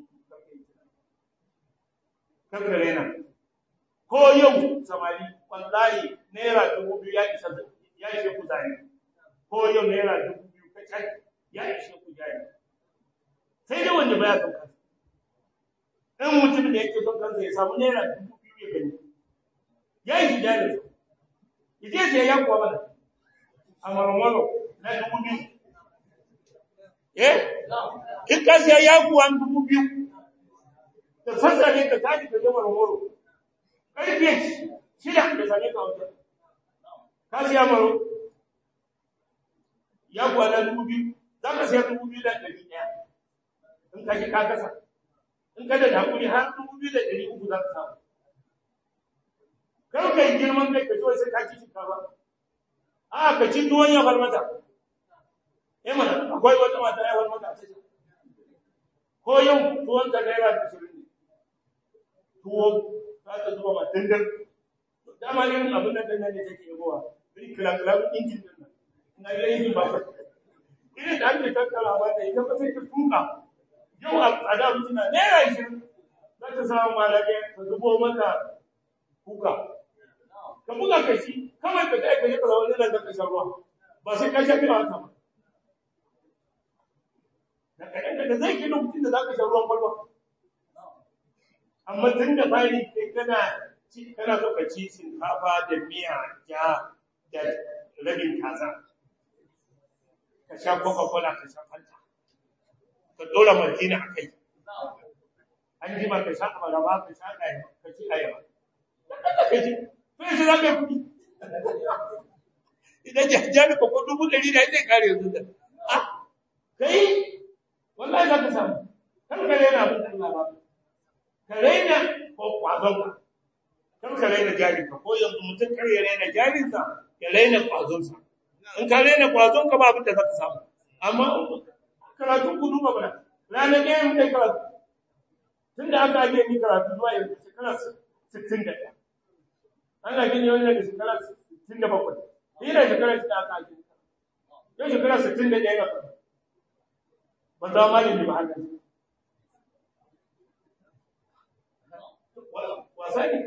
kanka rena ko yau samari wallahi naira dubu biyu ya isa ya ishe ku zani ko yau naira dubu biyu kacal ya ishe ku jari sai dai wanda baya son kansa in mutum da yake son kansa ya samu naira dubu biyu ya gani ya yi jari ije sai ya kuwa mana a marmaro na dubu biyu eh in ka siya ya kuwa dubu biyu da sassa ne ka tashi ka je marmaro karfe shida da sane ka wajen ka siya maro ya kuwa na dubu biyu za ka siya dubu biyu da ɗari ɗaya in ka ji ka kasa in ka da hakuri har dubu biyu da ɗari uku za ka samu kar ka yi girman kai ka ji sai ka ci shinkafa a ka ci tuwon ya bar mata eh mana akwai wata mata ya bar mata a cikin ko yau tuwon ta naira ashirin ne tuwo za ta zuba ma dandan dama ne abin nan dandan ne take yagowa irin kilankilan injin din nan na ga injin ba irin da ake tattara ba da ita ba sai ta tuka yau a tsada mutum na naira ashirin za ta samu malaka ta zubo maka kuka ka buga ka shi kawai ka kai ka yi kaza wani da ka sha ruwa ba sai ka sha biya haka ba da kaɗan daga zai ke lokacin da za ka sha ruwan kwalba amma tun da fari kai kana ci kana so ka ci shinkafa da miya ja da rabin kaza ka sha coca cola ka sha fanta ka dora martina a kai an jima ka sha abaraba ka sha ɗaya ka ci ayaba ka ka ci to yanzu za ka yi kuɗi idan jajjani ko dubu ɗari da zai kare yanzu da ah kai wallahi za ka samu kar ka raina abin da Allah ba ka raina ko kwazon ka kar ka raina jarin ka ko yanzu mutum kar ya raina jarin sa ya raina kwazon sa in ka raina kwazon ka ba abin da za ka samu amma karatu ku duba bana ranar ɗaya mun kai karatu tun da aka ajiye ni karatu zuwa yanzu shekara sittin da ɗaya ana gini wani da shekara sittin da bakwai ni da shekara sittin aka ajiye yau shekara sittin da ɗaya na karatu ba za ma ne ba haka wasa ne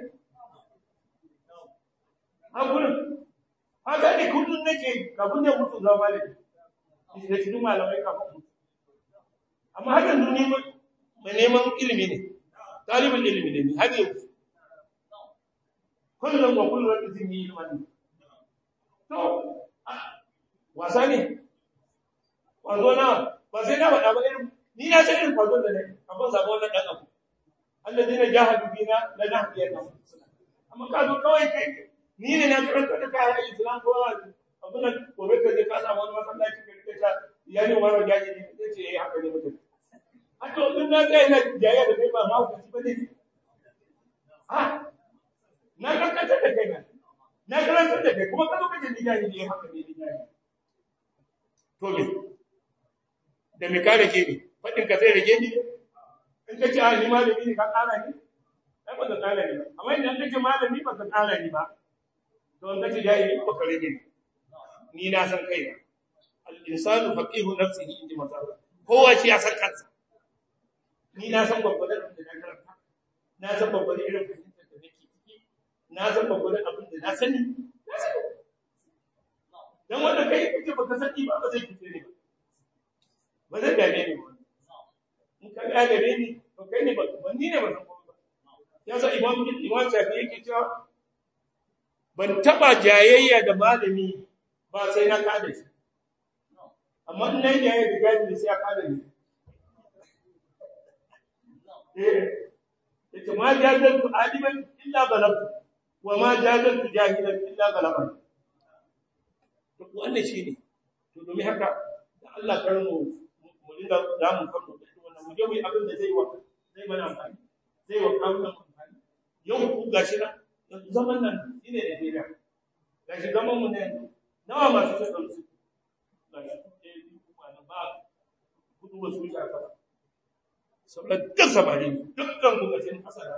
hakunan haka ne kullum nake kafin da mutu za ma ne da cikin malamai kafin mutu amma har yanzu neman mai neman ilimi ne talibin ilimi ne har yanzu kullum wa kullum wanda zai yi ilimi to wasa ne kwazo na ba sai na faɗa ba irin ni na san irin kwazon da ne abin sabo wannan dan abu alladina jahadu bina la nahdiyanna amma ka zo kawai kai ni ne na karanta da kai islam ko abin nan gobe ka je ka samu wani masallaci ka rike ta ya ne wani jaji ne sai ce eh haka ne mutum a to din na ga ina jaya da kai ba ma ku ci ba ne ha na karanta da kai na na karanta da kai kuma ka zo ka je ni jaji ne haka ne ni jaji to me da me ka rage ni fadin ka zai rage ni in ka ce a ni malami ne ka kara ni ai ba ka kara ni ba amma idan ka ce malami ba ka kara ni ba to in ka ce jahili ba ka rage ni ni na san kaina al insanu faqihu nafsihi inji masala kowa shi ya san kansa ni na san gwagwadon da na karanta na san gwagwadon irin fahimtar da nake ciki na san gwagwadon abin da na sani na sani dan wanda kai kake baka sani ba ba zai fice ne ba ba zai dame ni ba in ka ga gare ni to kai ne ba ni ne ba san ba ya sa imam imam shafi yake cewa ban taba jayayya da malami ba sai na kada shi amma in nayi jayayya da gani sai ya kada ni eh yace ma jadaltu aliman illa balagtu wa ma jadaltu jahilan illa balagtu to wannan shine to domin haka da Allah kar mu mu dinga damu kan mu da wannan mu je mu yi abin da zai wa zai mana amfani zai wa kawunan amfani yau ku gashi na yanzu zaman nan shine da dira gashi zaman mu ne nawa masu shekaru su gashi eh kuma na ba kudu ba su yi aka ba saboda duk samari dukkan ku gashin kasa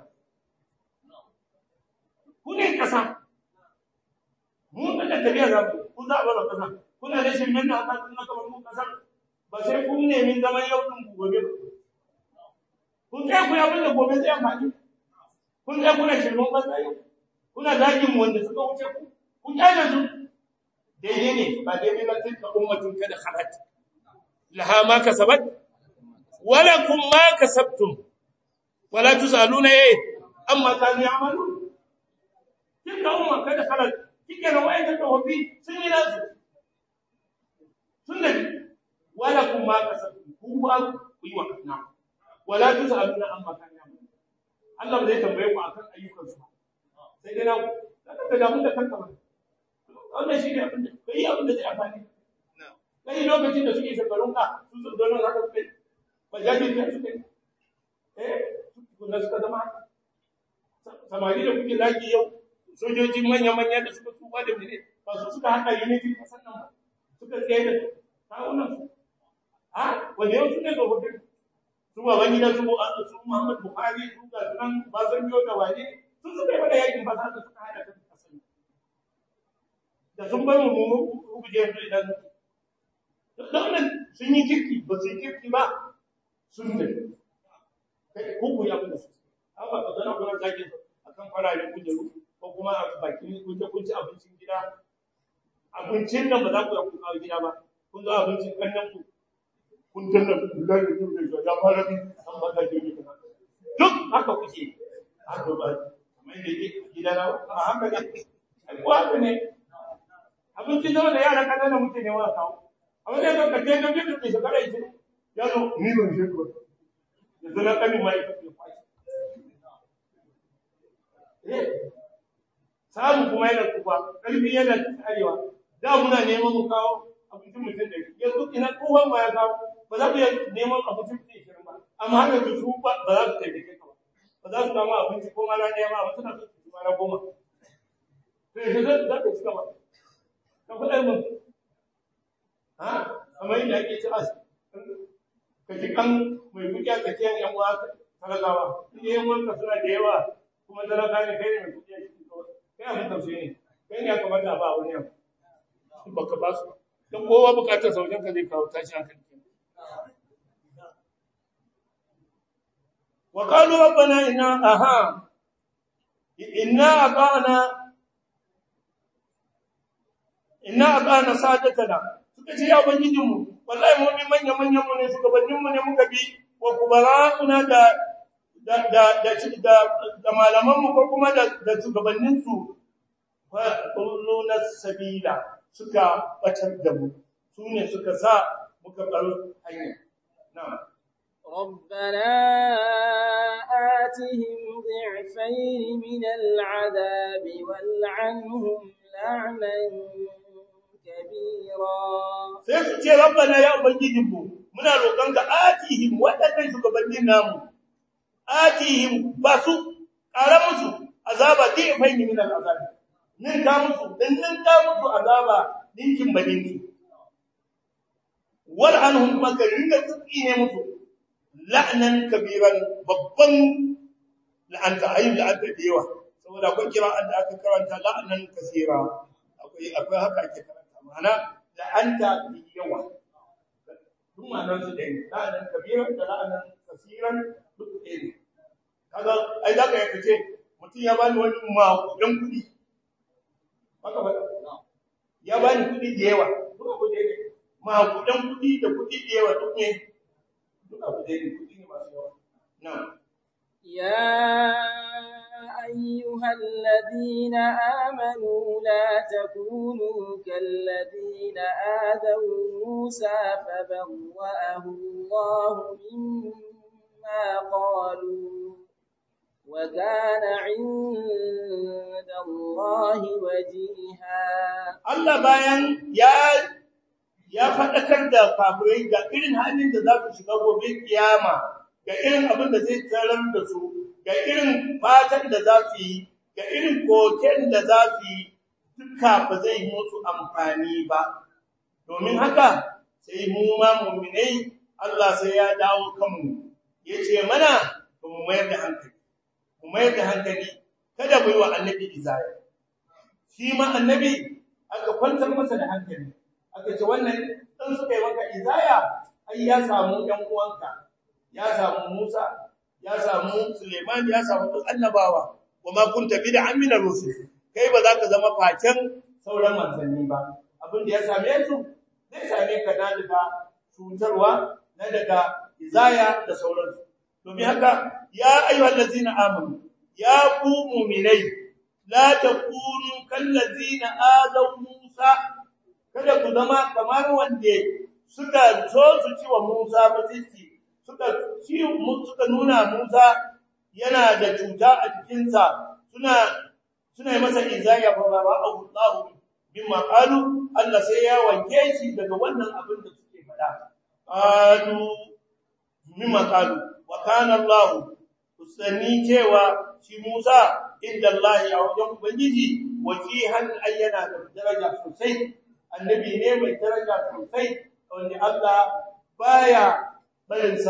ku ne kasa mu da tafiya za mu ku za a bar kasa kuna da shin nan aka tuna kamar mu kasa ba sai kun nemi zaman yau din ku gobe kun kai ku abin da gobe zai amfani kun kai kuna shirman banza yau kuna zagin mu wanda suka wuce ku kun kyale su daidai ne ba daidai ba tilka ummatun kada khalat laha ma kasabat wala kum ma kasabtum wala tusaluna eh amma kanu ya'malun tilka umma kada khalat kike na wayan da hobi sun yi nasu sun da wala kun ma kasabtum ku ba ku yi wa kana wala tusaluna amma kanu ya'malun Allah zai tambaye ku akan ayyukan su sai dai na ku ka damu da kanka ba wannan shi ne abin da kai abin da zai amfani kai lokacin da suke shekarun ka sun zo don haka kai ba jaji ne su kai eh kun da suka zama samari da kuke laki yau sojoji manya-manya da suka tuba da mene ba su suka haɗa unity kasan nan ba suka tsaye da kawunan su a wanda yau su ne tsofaffin su baban gidan su su Muhammad Buhari su ga sunan Basanjo da wani sun suka yi mana yakin ba za su suka hada kan kasani da sun bar mu mu guje su idan don nan sun yi kirki ba su yi kirki ba sun tafi kai ko ku ya kuma su haka ka zana kuma zaki akan fararen kujeru ko kuma a bakin kunce kunce abincin gida abincin nan ba za ku ya ku kawo gida ba kun zo abincin kannan ku kun danna billahi da yin da ya fara bi an ba ka je ne duk haka kuke haka ba kamar da yake gida na ba haka ne ai ko haka ne abincin da wanda yara kanana muke ne wa kawo amma dai ka je da bidu ke shekara yi ya zo ni ban je ko yanzu na kanin mai kake kwashi eh samu kuma yana kufa ƙarfi yana arewa da muna neman mu kawo abincin mutum da yanzu ina kowan ma ya kawo ba za ku iya neman abincin mutum shirin ba amma har yanzu su ba ba za su taimake ka ba ba za su kama abinci ko mana ɗaya ba amma suna so su mana goma to yanzu za za ka cika ba ka faɗa min ha amma inda ake ci as ka ji kan mai kuɗi a tsakiyar yan uwa talakawa inda yan uwanka suna da yawa kuma talaka ne kai ne mai kuɗi a cikin kawai kai abin tausayi ne kai ne ya kamata a ba wani yau baka ba su don kowa bukatar saukin ka zai kawo tashi hankali wa qalu rabbana inna aha inna ata'na inna ata'na sadatana suka ce ya ubangijin mu wallahi mu bi manya manyan mu ne shugabannin mu ne muka bi wa kubara'una da da da da da malaman mu ko kuma da da shugabannin su fa quluna sabila suka batar da mu su ne suka sa muka bar hanya na'am ربنا آتهم ضعفين من العذاب والعنهم لعنا كبيرا sai su ce rabbana ya ubangijinmu muna roƙonka atihim waɗannan shugabannin namu atihim ba su ƙara musu azaba di'faini min al'azab nin ka musu din nin ka musu azaba dinkin badinki wal anhum makarin da tsiki ne musu la'nan kabiran babban la'anta ayyul la'anta da yawa saboda akwai kira da aka karanta la'nan kasira akwai akwai haka ake karanta ma'ana la'anta da yawa duk ma'anar su ɗaya la'nan kabiran da la'nan kasiran duk ɗaya ne kaga ai za ka yaka ce mutum ya bani wani maƙudan kuɗi haka ba ya bani kuɗi da yawa duk abu da ne maƙudan kuɗi da kuɗi da yawa duk ne duk abu da ne kuɗi ne masu yawa na'am يا أيها الذين آمنوا لا تكونوا كالذين آذوا موسى فبرأه الله مما قالوا وكان عند الله وجيها Allah bayan ya ya faɗakar da kafirai ga irin halin da za su shiga gobe kiyama ga irin abin da zai tarar da su ga irin fatan da za su yi ga irin koken da za su yi duka ba zai musu amfani ba domin haka sai mu ma mu'minai Allah sai ya dawo kanmu yace mana mu mayar da hankali mu mayar da hankali kada mu yi wa annabi izaya shi ma annabi aka kwantar masa da hankali aka ce wannan dan suka yi maka izaya ai ya samu ɗan uwanka ya samu Musa ya samu Suleiman ya samu duk annabawa kuma kunta bid'an min ar-rusul kai ba za ka zama facen sauran manzanni ba abin da ya same su zai same ka na daga cutarwa na daga izaya da sauransu domin haka ya ayyuhal ladzina amanu ya ku mu'minai la takunu kal ladzina azaw Musa kada ku zama kamar wanda suka so su ci wa Musa mutunci suka ci suka nuna Musa yana da cuta a jikinsa suna suna yi masa izaya fa ba Allah bimma qalu Allah sai ya wanke shi daga wannan abin da suke faɗa qalu mimma qalu wa kana Allah usani cewa shi Musa inda Allah ya wajen ubangiji wajihan ayyana da daraja sosai annabi ne mai daraja sosai wanda Allah baya barinsa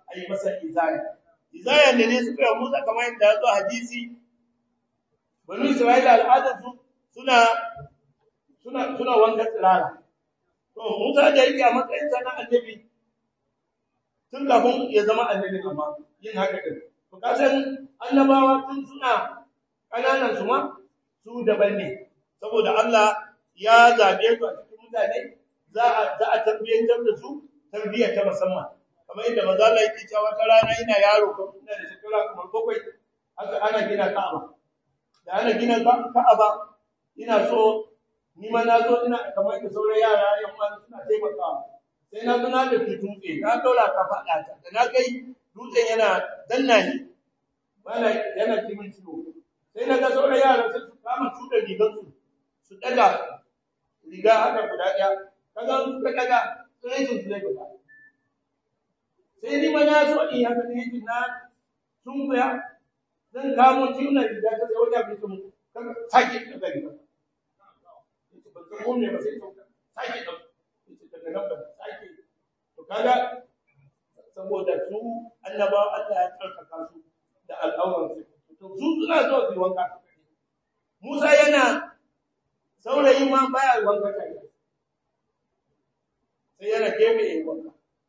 a yi masa izaya izaya da ne suka yi Musa kamar yadda ya zo hadisi banu Isra'ila al'adarsu suna suna suna wanka tsirara to Musa da yake a matsayin sa na annabi tun kafin ya zama annabi amma yin haka din to kasan annabawa tun suna kananan su ma su daban ne saboda Allah ya zabe su a cikin mutane za a za a tarbiyyantar da su tarbiyya ta musamman kamar yadda manzo Allah yake cewa ta rana ina yaro ko ina da shekara kamar bakwai haka ana gina Ka'aba da ana gina Ka'aba ina so ni ma na zo ina kamar da sauran yara yan uwa suna taimakawa sai na zo na da dutse na dora ka fada ta da na kai dutsen yana danna ni bana yana kimin ciwo sai na ga sauran yara sai su kama tuda rigar su su daga riga haka guda ɗaya kaga su ka daga sai su zai guda sai ni ma na so in haka ne na sun kuya zan kamo ciwon riga ta sai wata bisu kan sake daga riga ko me ba sai sauka sake da daga nan ba sake to kaga saboda su annaba Allah ya tsarkaka su da al'auran su to su suna zuwa su wanka Musa yana saurayi ma baya wanka kai sai yana gefe yayin wanka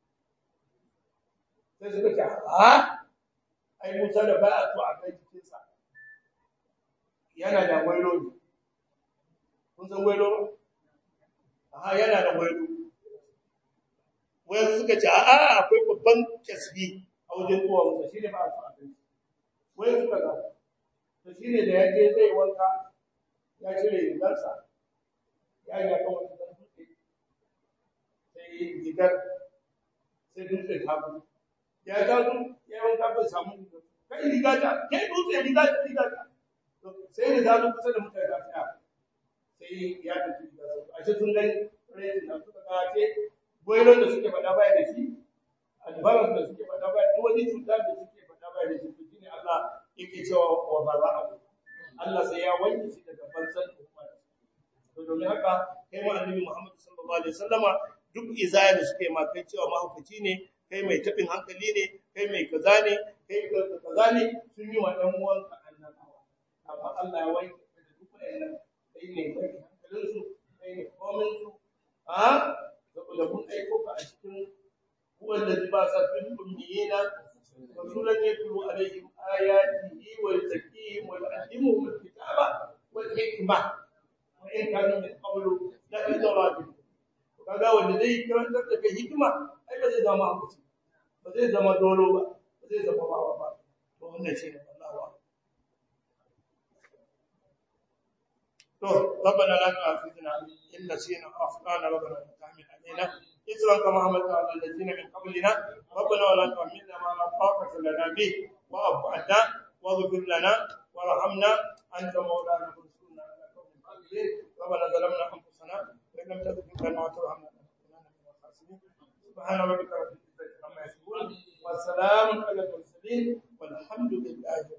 sai suka ce a ai Musa da baya so a kai cikinsa yana da wailo ne kun san wailo aha yana da wailo wai suka ce a'a akwai babban kasbi a wajen kowa wanda shi ne ba a so a kai wai suka ga to shi ne da ya je zai wanka ya cire rigarsa ya yi akan wani dan dutse sai rigar sai dutse ta bu ya ga su ya wanka bai samu rigar kai riga ta kai dutse riga ta riga ta sai da zazo kusa da mutane da tsaya sai ya tafi da su a cikin gani rai da suka ga ce boilon da suke faɗa baya da shi albaras da suke faɗa baya da wani cuta da suke faɗa baya da shi to shine Allah yake cewa wa bara'a Allah sai ya wanke shi daga bansan umma to domin haka kai ma annabi Muhammad sallallahu alaihi wasallama duk izaya da suke ma kai cewa mahaukaci ne kai mai tabin hankali ne kai mai kaza ne kai kaza ne sun yi wa ɗan uwanka annabawa amma Allah ya wanke da duk wayannan kai ne kai hankalin su kai ne komin su a saboda mun aiko ka a cikin wanda ba sa fil ummiyina rasulan yatlu alaihim ayatihi wa yuzakkihim wa yu'allimuhum alkitaba wal hikma wa in kanu min qablu la fi dhalalin kaga wanda zai karantar da kai hikima ai ba zai zama hakuci ba zai zama dolo ba ba zai zama bawa ba to wannan shi ne Allah to ربنا لا تؤاخذنا إن نسينا أو أخطأنا ربنا لا تحمل علينا إثرا كما حملت على الذين من قبلنا ربنا ولا تحملنا ما لا طاقة لنا به واعف عنا واغفر لنا وارحمنا أنت مولانا فانصرنا على قوم الكافرين ربنا ظلمنا أنفسنا وإن لم تغفر لنا وترحمنا لنكونن من الخاسرين سبحان ربك رب العزة عما يصفون وسلام على المرسلين والحمد لله